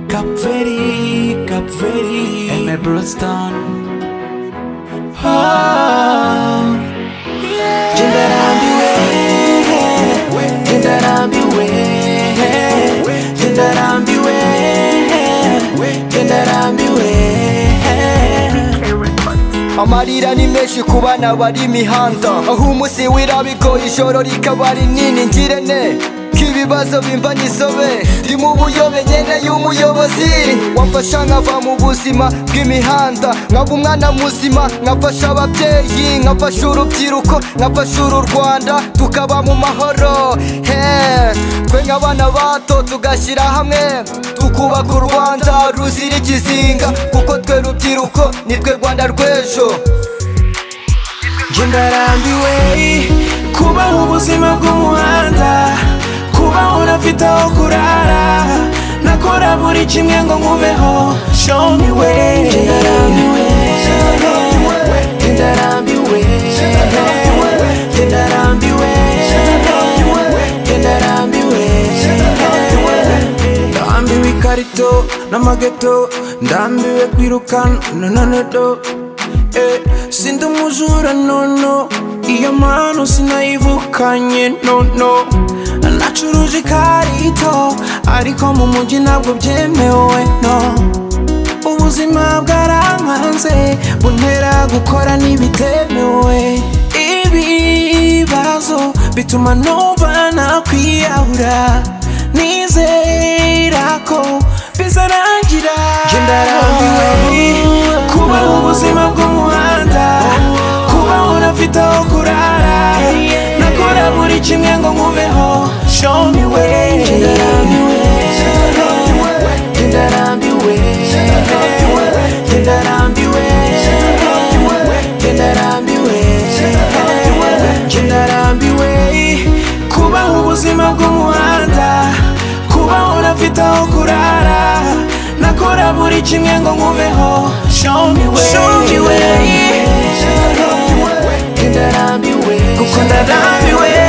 Cap Verde, Cap Verde, en el Brookston. Oh, Jindarambi we, Jindarambi we, Jindarambi we, Jindarambi we. amarira ni menshi ku bana bari imihanda aho umunsi wirabigoye ijoro rikaba rinini ngire ne k'ibibazo bimva nisobe ndi mu buyobe ngenda y'umuyobozi wamfasha nkava mu buzima bw'imihanda nkaba umwana muzima nkafasha ababyeyi nkafasha urubyiruko nkafasha uru rwanda tukaba mu mahoro Hey, twe nk'abana bato tugashyira hamwe tukubaka u rwanda ruzira ikizinga kuko twe rubyiruko ni twe rwanda rw'ejo Jindarambiwe kubaho ubuzima bw'umuhanda kubaho unafite aho kurara nakora buri kimwe ngo nkubeho show me way Jindarambiwe Jindarambiwe Jindarambiwe Jindarambiwe ndambiwe ikarito n'amageto ndambiwe kwirukana nanone do Eh, sindi umujura nono iyo mpano sinayivukanye nono nacuruje ikarito ariko mu mujyi ntabwo byemewe no ubuzima bwarankanze buntera gukora n'ibitemewe ibibazo bituma numva nakwiyahura nizera ko bizarangira ndarambiwe kuba ubuzima bw'umuhanda kuba unafite aho kurara nakora buri kimwe ngo nkubeho show me way ndarambiwe ndarambiwe ndarambiwe ndarambiwe kuba ubuzima bw'umuhanda kuba unafite aho kurara nakora buri kimwe ngo nkubeho show me way show me way ndarambiwe kuko ndarambiwe